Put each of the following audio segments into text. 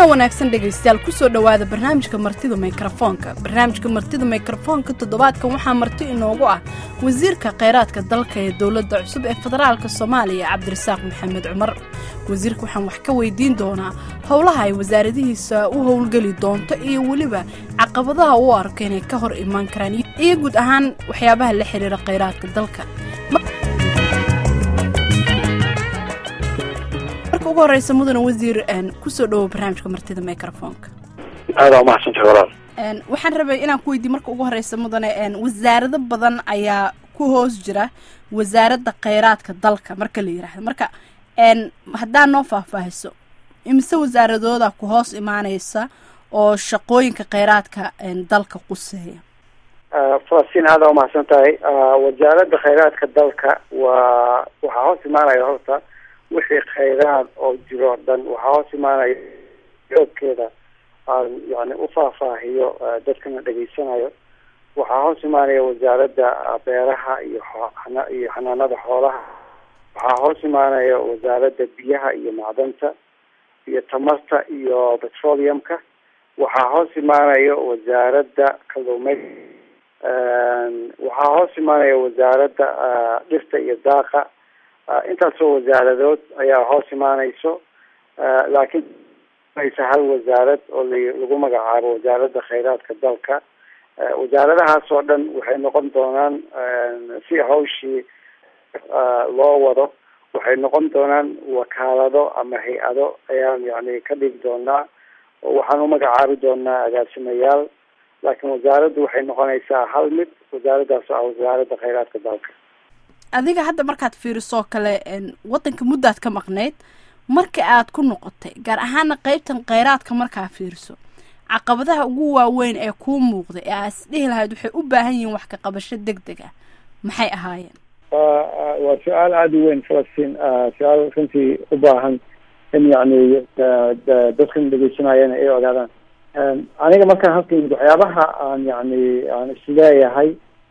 kulan wanaagsan dhegaystayaal kusoo dhowaada barnaamijka martida mikrofoonka barnaamijka martida mikrofoonka toddobaadkan waxaa marti inoogu ah wasiirka kheyraadka dalka ee dowladda cusub ee federaalka soomaaliya cabdirasaaq maxamed cumar wasiirka waxaan wax ka weydiin doonaa howlaha ay wasaaradihiisa u howlgeli doonto iyo weliba caqabadaha uu arko inay ka hor imaan karaan iyo guud ahaan waxyaabaha la xiriira kheyraadka dalka ugu horeysa mudane wasiir kusoo dhawow barnaamijka martida microfonka aada umahadsantahay walaal waxaan rabay inaan ku weydiiy marka ugu horeysa mudane wasaarado badan ayaa ku hoos jira wasaaradda kheyraadka dalka marka la yiraahdo marka haddaa noo faahfaahiso imise wasaaradooda ku hoos imaaneysa oo shaqooyinka kheyraadka dalka quseeya falastiin aada umahadsan tahay wasaaradda kheyraadka dalka waa waxaa hoos imaanaya horta wixii kheyraad oo jiro o dhan waxaa hoos imaanaya xoogkeeda aan yani ufaahfaahiyo dadkana dhegaysanayo waxaa hoos imaanaya wasaaradda beeraha iyo iyo xanaanada xoolaha waxaa hoos imaanaya wasaaradda biyaha iyo macdanta iyo tamarta iyo petroleumka waxaa hoos imaanaya wasaaradda kalluumey waxaa hoos imaanaya wasaaradda dhirta iyo daaqa intaasoo wasaaradood ayaa hoos imaaneyso laakiin maysa hal wasaarad oo lagu magacaabo wasaaradda kheyraadka dalka wasaaradahaas oo dhan waxay noqon doonaan si hawshii loo wado waxay noqon doonaan wakaalado ama hay-ado ayaan yani ka dhigi doonaa oo waxaan u magacaabi doonaa agaasimayaal laakiin wasaaraddu waxay noqonaysaa hal mid wasaaraddaas oo ah wasaaradda kheyraadka dalka adiga hadda markaad fiirisoo kale waddanka muddaad ka maqnayd marka aad ku noqotay gaar ahaana qeybtan kheyraadka markaa fiiriso caqabadaha ugu waaweyn ee kuu muuqday ee aad is dhihi lahayd waxay u baahan yihiin wax ka qabasho deg deg ah maxay ahaayeen waa su-aal aada u weyn falastiin su-aal runtii u baahan in yacni dadkan dhegeysanayana ay ogaadaan aniga markaan halka yimid waxyaabaha aan yani aan isleeyahay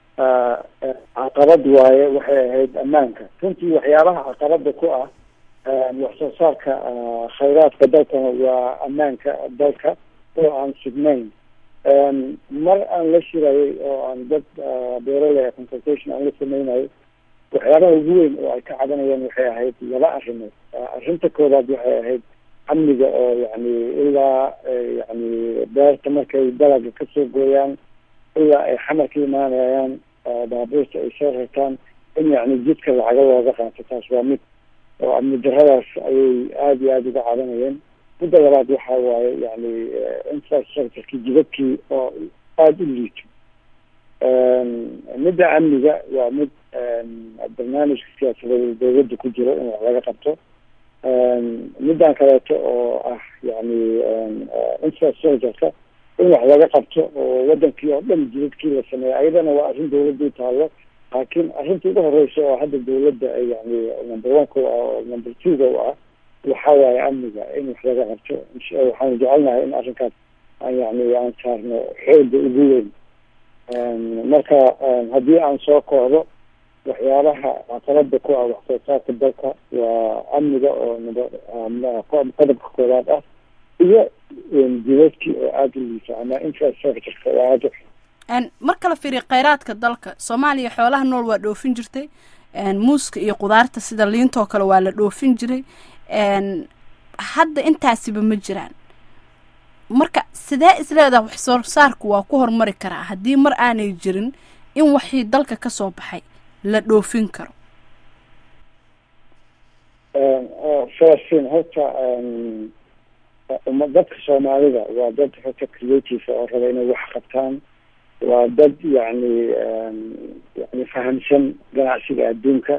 caqabad waaye waxay ahayd ammaanka runtii waxyaabaha caqabada ku ah wax soo saarka kheyraadka dalkana waa ammaanka dalka oo aan sugnayn mar aan la shirayay oo aan dad beeraley consultation aan la sameynayo waxyaabaha ugu weyn oo ay ka cadanayeen waxay ahayd laba arrimood arrinta koowaad waxay ahayd amniga oo yani ilaa yani beerta markay dalaga kasoo gooyaan ilaa ay xamar ka imaanayaan baabuurta ay soo rartaan in yani jidka lacaga looga qaato taas waa mid oo amni daradaas ayay aada iyo aada uga cadanayeen midda labaad waxa waaye yani infrastructureki jidadkii oo aada u liito midda amniga waa mid barnaamijka siyaasadeed dawladda ku jiro in wax laga qabto middan kaleeto oo ah yani infrastructureka in wax laga qabto oo wadankii oo dhan jidadkii la sameeya ayadana waa arrin dawladda u taalo laakiin arrinta ugu horeysa oo hadda dawladda yani number one-ka u ah oo number two-ga u ah waxa waaye amniga in wax laga qabto waxaanu jecelnahay in arrinkaas aan yani aan saarno xooga ugu weyn marka haddii aan soo koodo waxyaabaha caqabada ku ah wax soo saarka dalka waa amniga oo qodobka koowaad ah iyo jidadkii oo aada u liisa ama infrastructureka oo aada mar kala fiiriya kheyraadka dalka soomaaliya xoolaha nool waa dhoofin jirtay muuska iyo qudaarta sida liintoo kale waa la dhoofin jiray hadda intaasiba ma jiraan marka sidee isleedaha wax soo saarku waa ku horumari karaa haddii mar aanay jirin in waxii dalka kasoo baxay la dhoofin karo falastiin horta dadka soomaalida waa dad horta creative oo raba inay wax qabtaan waa dad yani yani fahamsan ganacsiga adduunka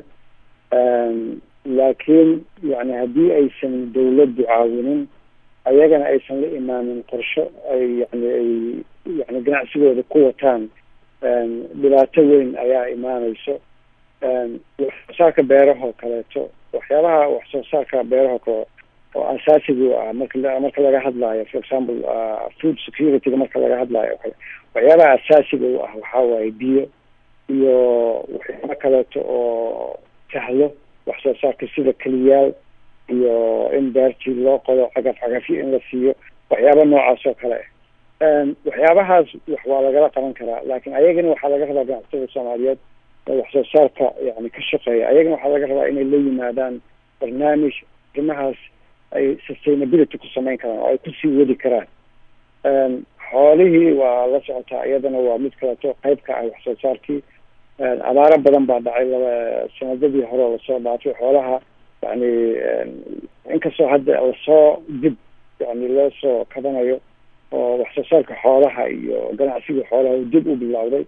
laakiin yani haddii aysan dawladdu caawinin ayagana aysan la imaanin qorsho ay yani ay yani ganacsigooda ku wataan dhibaato weyn ayaa imaaneyso wax soo saarka beerahoo kaleeto waxyaabaha wax soo saarka beeraha kale oo asaasiga u ah marka marka laga hadlaayo for example food securityga marka laga hadlaayo waxyaabaha asaasiga u ah waxaa waaye biyo iyo waxyaaba kaleeto oo sahlo wax soo saarka sida keliyaal iyo in beertii loo qodo cagaf cagafyo in la siiyo waxyaaba noocaas oo kale waxyaabahaas wax waa lagala qaban karaa laakiin ayagana waxaa laga rabaa ganacsatada soomaaliyeed oo wax soo saarka yani ka shaqeeya ayagana waxaa laga rabaa inay la yimaadaan barnaamij arrimahaas ay sustainability ku samayn karaan oo ay kusii wadi karaan xoolihii waa la socotaa iyadana waa mid kaleto qayb ka ah wax soo saarkii abaaro badan baa dhacay laba sanadadii hore lasoo dhaafay xoolaha yani inkastoo hadda lasoo dib yani loo soo kabanayo oo wax soo saarka xoolaha iyo ganacsiga xoolaha uu dib u bilowday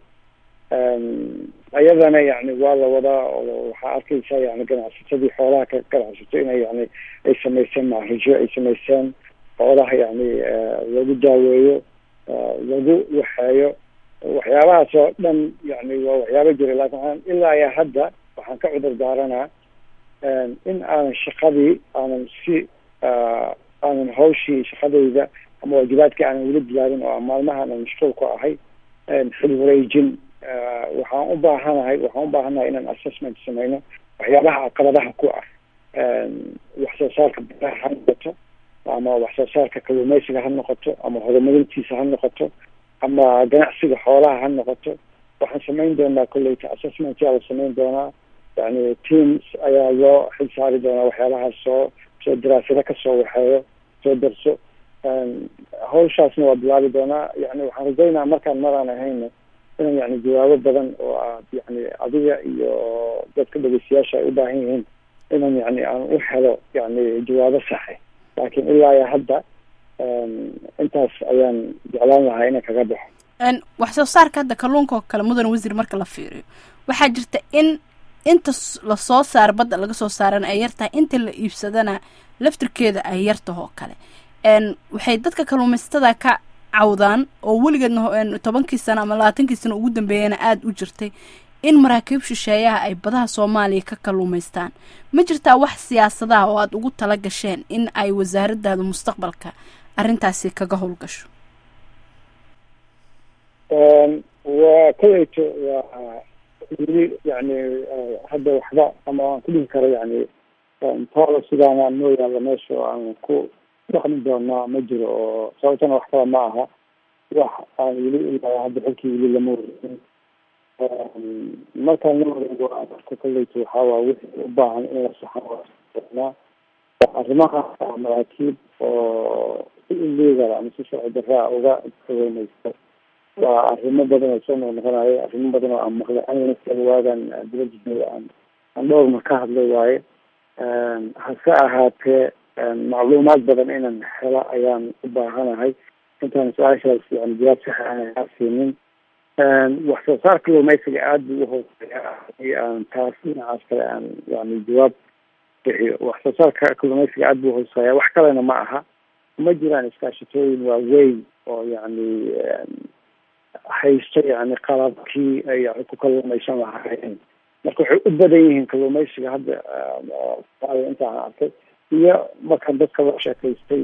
iyadana yani waa la wadaa oo waxaa arkeysa yani ganacsatadii xoolaha ka ganacsato inay yani ay sameyseen maarijo ay sameyseen xoolaha yani lagu daaweeyo lagu waxeeyo waxyaabahaas oo dhan yani waa waxyaaba jira laakin waxaan ilaa iyo hadda waxaan ka cudur daaranaa in aanan shaqadii aanan si aanan hawshii shaqadayda ama waajibaadkii aanan weli bilaabin oo maalmaha aanan mashquul ku ahay xil wareejin waxaan u baahanahay waxaan u baahanahay inaan assessment sameyno waxyaabaha caqabadaha ku ah wax soo saarka baraha ha noqoto ama wax soo saarka kalluumeysiga ha noqoto ama horumarintiisa ha noqoto ama ganacsiga xoolaha ha noqoto waxaan samayn doonaa kolleyta assessment yaa la samayn doonaa yani teams ayaa loo xil saari doonaa waxyaabahaas soo soo daraasado kasoo waxeeyo soo darso hawshaasna waa bilaabi doonaa yani waxaan rajaynaa markaan maraan ahayna inaan yani jawaabo badan oo aad yani adiga iyo dadka dhegeystayaasha ay u baahan yihiin inaan yani aan u helo yani jawaabo saxe laakiin ilaa iyo hadda intaas ayaan jeclaan lahaa inaan kaga baxo wax soo saarka hadda kalluunka oo kale mudan wasiir marka la fiiriyo waxaa jirta in inta lasoo saaro badda laga soo saarana ay yartahay inta la iibsadana laftirkeeda ay yartaho oo kale waxay dadka kalluumaysatada ka cawdaan oo weligeedna tobankii sano ama labaatankii sano ugu dambeeyana aada u jirtay in maraakiib shisheeyaha ay badaha soomaaliya ka kalluumaystaan ma jirtaa wax siyaasadaha oo aada ugu tala gasheen in ay wasaaradaada mustaqbalka arrintaasi kaga howlgasho waa kolleyto waa weli yani hadda waxba ama aan ku dhihi karo yani toola sidaana noo yaalla meesha oo aan ku dhaqmi doonaa ma jiro oo sababtana wax kala ma aha wax aan weli ilaa hadda xilkii weli lama wareegin markaan la wareego arka kolleyta waxaa waa wixii u baahan in la saxanaa arrimaha maraakiib oo si illegal ama si sharci darraa uga kaweyneysta waa arrimo badan oo soo noqnoqonayo arrimo badan oo aan maqlay anigana waagan dibadda aan aan dhowrma ka hadlay waaye hase ahaatee macluumaad badan inaan helo ayaan u baahanahay intaan su-aashaas yani jawaab sax aan siinin wax soo saar kalluumeysiga aada buu uhooseeya hadii aan taas dhinacaas kale aan yani jawaab bixiyo wax soo saarka kalluumeysiga aada buu uhooseeya wax kalena ma aha ma jiraan iskaashatooyin waaweyn oo yani haysto yani qalabkii ay yani ku kalluumeysan lahaayeen marka waxay u badan yihiin kalluumeysiga hadda intaan arkay iyo markaan dadka la sheekaystay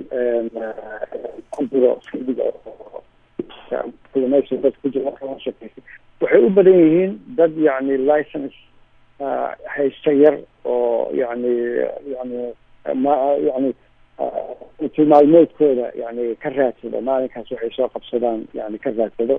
ku jiro fidiga kalluumeysiga dadka ku jiro markaan la sheekaystay waxay u badan yihiin dad yani license haysta yar oo yani yani ma yani tilmaalmeedkooda yani ka raadsado maalinkaas waxay soo qabsadaan yani ka raadsado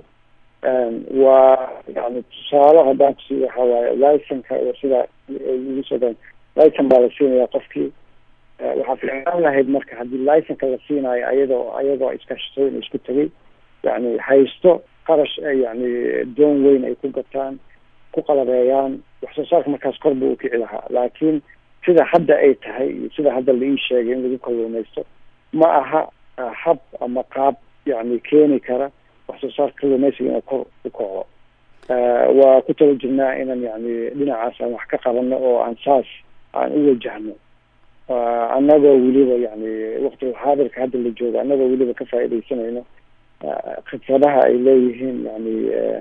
waa yani tusaale haddaan kusi waxa waaye licenka oo sida igu soo dan licen baa la siinaya qofkii waxaa fiicnaan lahayd marka haddii licenka la siinaayo ayadoo ayagoo iskaashatooyin isku tegay yani haysto qarash yani doon weyn ay ku gataan ku qalabeeyaan wax soo saarka markaas kor buu ukici lahaa laakiin sida hadda ay tahay iyo sida hadda la ii sheegay in lagu kalluumaysto ma aha hab ama qaab yani keeni kara wax soo saarka kalluumaysiga inuu kor u kaco waa ku tala jirnaa inaan yani dhinacaas aan wax ka qabano oo aan saas aan u wajahno annagoo weliba yani waktiga xaadirka hadda la joogo annagoo weliba ka faaidaysanayno khibradaha ay leeyihiin yani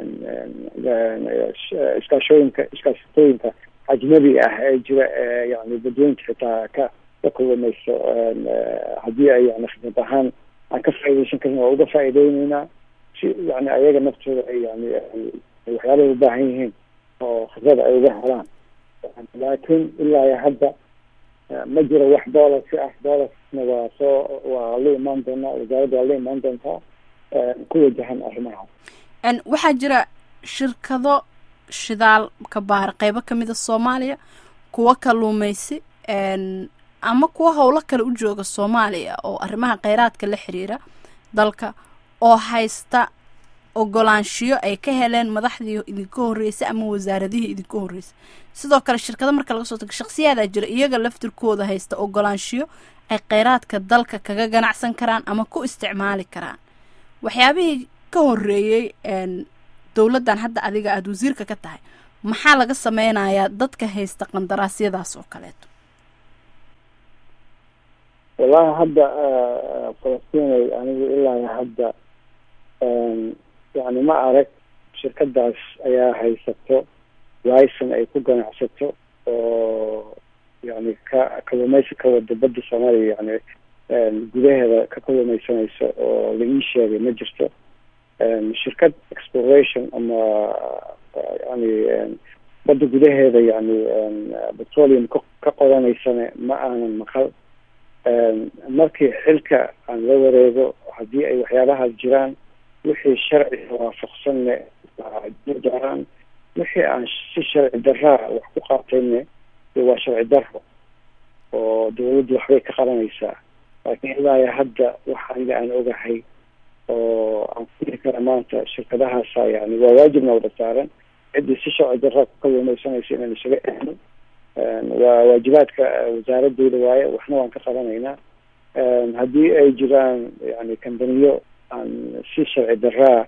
iskaashooyinka iskaashatooyinka ajnabi ah ee jira ee yani dadweynta xitaa ka ka kulumeyso haddii ay yani khibrad ahaan aan ka faaidaysan karin waa uga faaideyneynaa si yani ayaga naftooda ay yani waxyaabahay ubaahan yihiin oo khibrada ay uga helaan laakiin ilaa iyo hadda ma jiro wax boolasi ah boolasna waa soo waa la imaan doonaa wasaaradda waa la imaan doontaa ku wajahan arrimaha waxaa jira shirkado shidaal ka baara qeybo kamida soomaaliya kuwa kaluumeysi ama kuwa howlo kale u jooga soomaaliya oo arrimaha kheyraadka la xiriira dalka oo haysta ogolaanshiyo ay ka heleen madaxdii idinka horreysay ama wasaaradihii idinka horreysay sidoo kale shirkado marka laga soo tago shaksiyaadaa jira iyaga laftirkooda haysta ogolaanshiyo ay kheyraadka dalka kaga ganacsan karaan ama ku isticmaali karaan waxyaabihii ka horreeyey dowladdan hadda adiga aada wasiirka ka tahay maxaa laga sameynayaa dadka haysta qandaraasyadaas oo kaleeto wallahi hadda falastinay anigu ilaa hadda yani ma arag shirkadaas ayaa haysato licen ay ku ganacsato oo yani ka kalumeysi ka wada badda soomaaliya yani gudaheeda ka kalumeysanayso oo la ii sheegay ma jirto shirkad exploration ama yani badda gudaheeda yani petroleum ka ka qodaneysana ma aanan maqal markii xilka aan la wareego haddii ay waxyaabahaas jiraan wixii sharciga waafaqsanne doonaan wixii aan si sharci daraa wax ku qaatayne waa sharci daro oo dawladdu waxbay ka qabanaysaa laakiin ilaa hadda waxa aniga aan ogahay oo aan kuli kara maanta shirkadahaasa yani waa waajibna wada saaran ciddii si sharci daraa ku kalumeysanaysa inaan isaga ehno waa waajibaadka wasaaradeyda waaye waxna waan ka qabanaynaa haddii ay jiraan yani kambaniyo aan si sharci daraa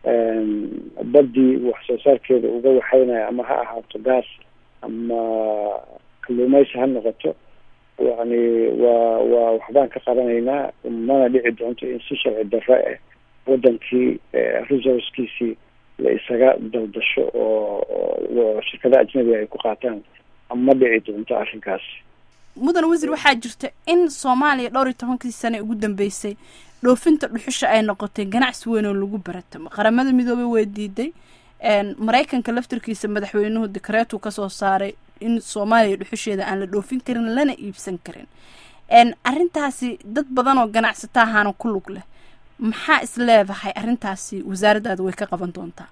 baddii wax soo saarkeeda uga waxaynaya ama ha ahaato gaas ama kalluumeysi ha noqoto yani waa waa waxbaan ka qabanaynaa mana dhici doonto in si sharci dara eh wadankii resourcekiisii la isaga daldasho oo shirkada ajnabiga ay ku qaataan ma dhici doonto arrinkaas mudan wasiir waxaa jirta in soomaaliya dhowr iyo tobankii sane ugu dambeysay dhoofinta dhuxusha ay noqotay ganacsi weyn oo lagu baratamo qaramada midoobey way diiday maraykanka laftirkiisa madaxweynuhu dikreetu kasoo saaray in soomaaliya dhuxusheeda aan la dhoofin karin lana iibsan karin arrintaasi dad badan oo ganacsato ahaana ku lug leh maxaa is leedahay arrintaasi wasaaraddaada way ka qaban doontaa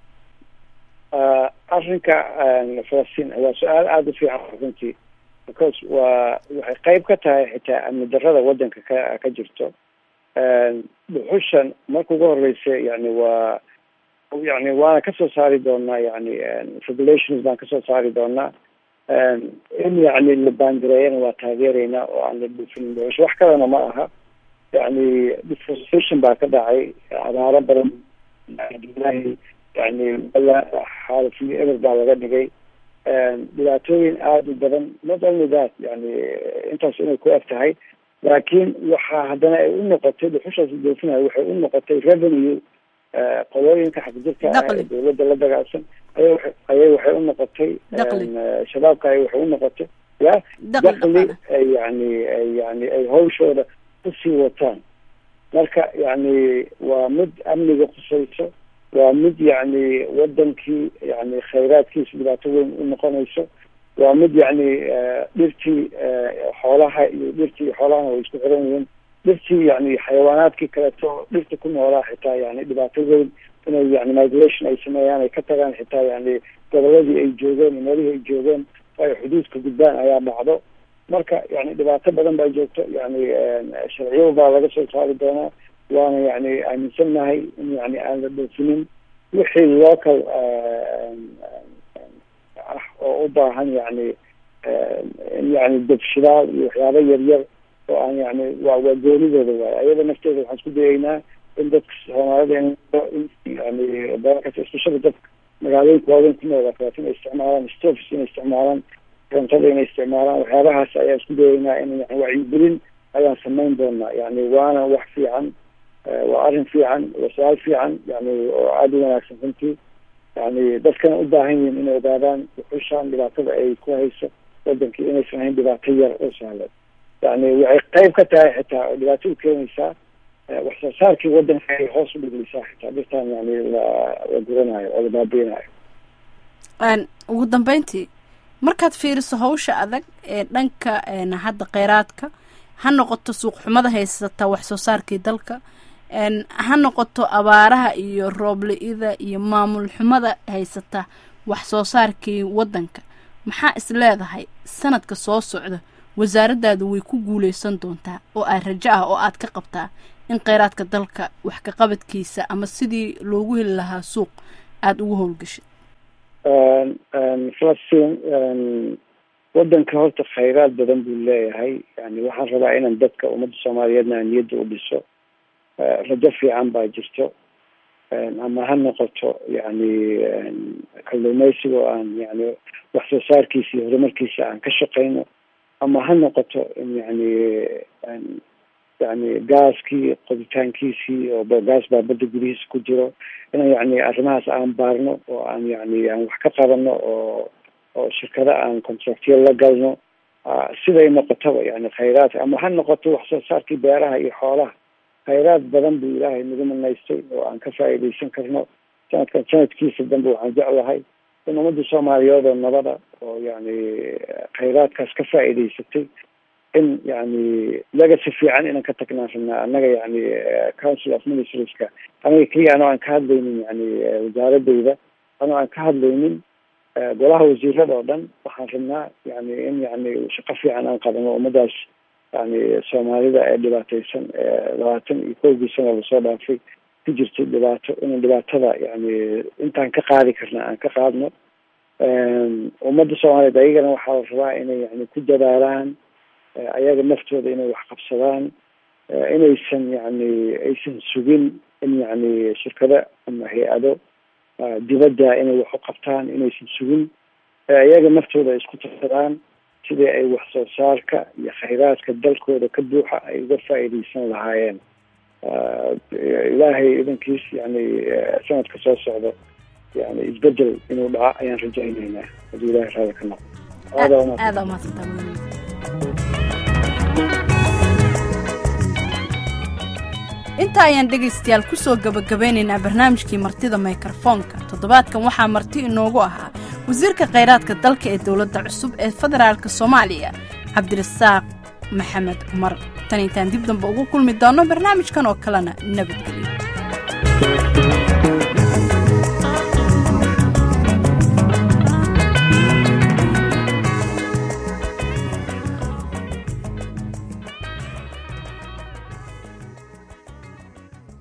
arrinka falastiin waa su-aal aada u fiican runtii because waa waxay qeyb ka tahay xitaa amni darada wadanka ka ka jirto dhuxushan marka ugu horeysa yani waa yani waana kasoo saari doonaa yani regulations baan kasoo saari doonaa in yani la baangareeyana waa taageereynaa oo aan la dhuufin dhuxush wax kalena ma aha yani deforestation baa ka dhacay abaaro badan yani xaalifyo eber baa laga dhigay dhibaatooyin aada u badan not only that yani intaas inay ku eg tahay laakiin waxaa haddana ay u noqotay dhuxushaas doofinayo waxay u noqotay revenue qolooyinka xagjirka ah ee dawladda la dagaalsan aya ayay waxay u noqotay shabaabka ay waxay u noqotay ya dakli yani yani ay hawshooda kusii wataan marka yani waa mid amniga khusayso waa mid yani wadankii yani khayraadkiisa dhibaato weyn u noqonayso waa mid yani dhirtii xoolaha iyo dhirtii xoolahana way isku xiran yihiin dhirtii yani xayawaanaadkii kaleeto dhirta ku noolaa xitaa yani dhibaato weyn inay yani migration ay sameeyaan ay ka tagaan xitaa yani goboladii ay joogeen iyo meelihii ay joogeen ay xuduudka gudbaan ayaa dhacdo marka yani dhibaato badan baa joogto yani sharciyo baa laga soo saari doonaa waana yani aaminsannahay in yani aan la dhoofinin wixii local ah oo u baahan yani in yani dabshidaal iyo waxyaaba yaryar oo aan yani waa waa goonidooda waayo ayada nafteeda waxaan isku dayeynaa in dadka soomaalida yani dalalkaas especially dadka magaalooyinka waaweyn ku nool kaleeto inay isticmaalaan stofs inay isticmaalaan korontada inay isticmaalaan waxyaabahaas ayaan isku dayeynaa in yani wacyigelin ayaan samayn doonaa yani waana wax fiican waa arrin fiican waa su-aal fiican yani oo aada u wanaagsan runtii yani dadkana u baahan yihiin inay ogaadaan wuxushaan dhibaatada ay ku hayso wadankii inaysan ahayn dhibaato yar oo sahlan yani waxay qeyb ka tahay xitaa oo dhibaato u keenaysaa wax soo saarkii wadanka ay hoos u dhigaysaa xitaa dhirtaan yani la la guranayo oo la baabiinayo ugu dambeyntii markaad fiiriso hawsha adag ee dhanka hadda kheyraadka ha noqoto suuq xumada haysata wax soo saarkii dalka ha noqoto abaaraha iyo rooble-ida iyo maamul xumada haysata wax soo saarkii waddanka maxaa is leedahay sanadka soo socda wasaaraddaadu way ku guuleysan doontaa oo aad rajo ah oo aad ka qabtaa in kheyraadka dalka wax ka qabadkiisa ama sidii loogu heli lahaa suuq aada ugu howlgashid falastiin waddanka horta khayraad badan buu leeyahay yani waxaan rabaa inaan dadka ummadda soomaaliyeedna aan niyadda u dhiso rajo fiican baa jirto ama ha noqoto yani kalluumeysiga oo aan yani wax soo saarkiisa iyo horumarkiisa aan ka shaqeyno ama ha noqoto in yani yani gaaskii qoditaankiisii oo gaas baa badda gudihiisa ku jiro inaan yani arrimahaas aan baarno oo aan yani aan wax ka qabano oo oo shirkado aan contractiya la galno siday noqotaba yani khayraadka ama ha noqoto wax soo saarkii beeraha iyo xoolaha khayraad badan buu ilaahay nagu manaystay oo aan ka faa'iidaysan karno sanadkan sanadkiisa dambe waxaan jeclahay in ummadda soomaaliyeed oo nabada oo yani khayraadkaas ka faa'iidaysatay in yani legacy fiican inaan ka tagnaan rabnaa annaga yani council of ministerska anaga keliya anoo aan ka hadlaynin yani wasaaradayda anoo aan ka hadlaynin golaha wasiirada oo dhan waxaan rabnaa yani in yani shaqo fiican aan qabano ummadaas yani soomaalida ee dhibaateysan labaatan iyo kowgii sano lasoo dhaafay ku jirtay dhibaato inaan dhibaatada yani intaan ka qaadi karna aan ka qaadno ummadda soomaaliyeed ayagana waxaa la rabaa inay yani ku dadaalaan ayaga naftooda inay wax qabsadaan inaysan yani aysan sugin in yani shirkado ama hay-ado dibadda inay wax u qabtaan inaysan sugin ayaga naftooda ay isku tarsadaan sidii ay wax soo saarka iyo khayraadka dalkooda ka buuxa ay uga faa'iidaysan lahaayeen ilaahay idankiis yani sanadka soo socdo yani isbedel inuu dhaco ayaan rajaynaynaa haddii ilahay raada ka noqo aada umaadsanta inta ayaan dhegaystayaal kusoo gabagabeynaynaa barnaamijkii martida mikrofoonka toddobaadkan waxaa marti inoogu ahaa wasiirka khayraadka dalka ee dowladda cusub ee federaalk soomaaliya cabdirasaaq maxamed cumar tan intaan dib damba ugu kulmi doono barnaamijkan oo kalena nabadgelyo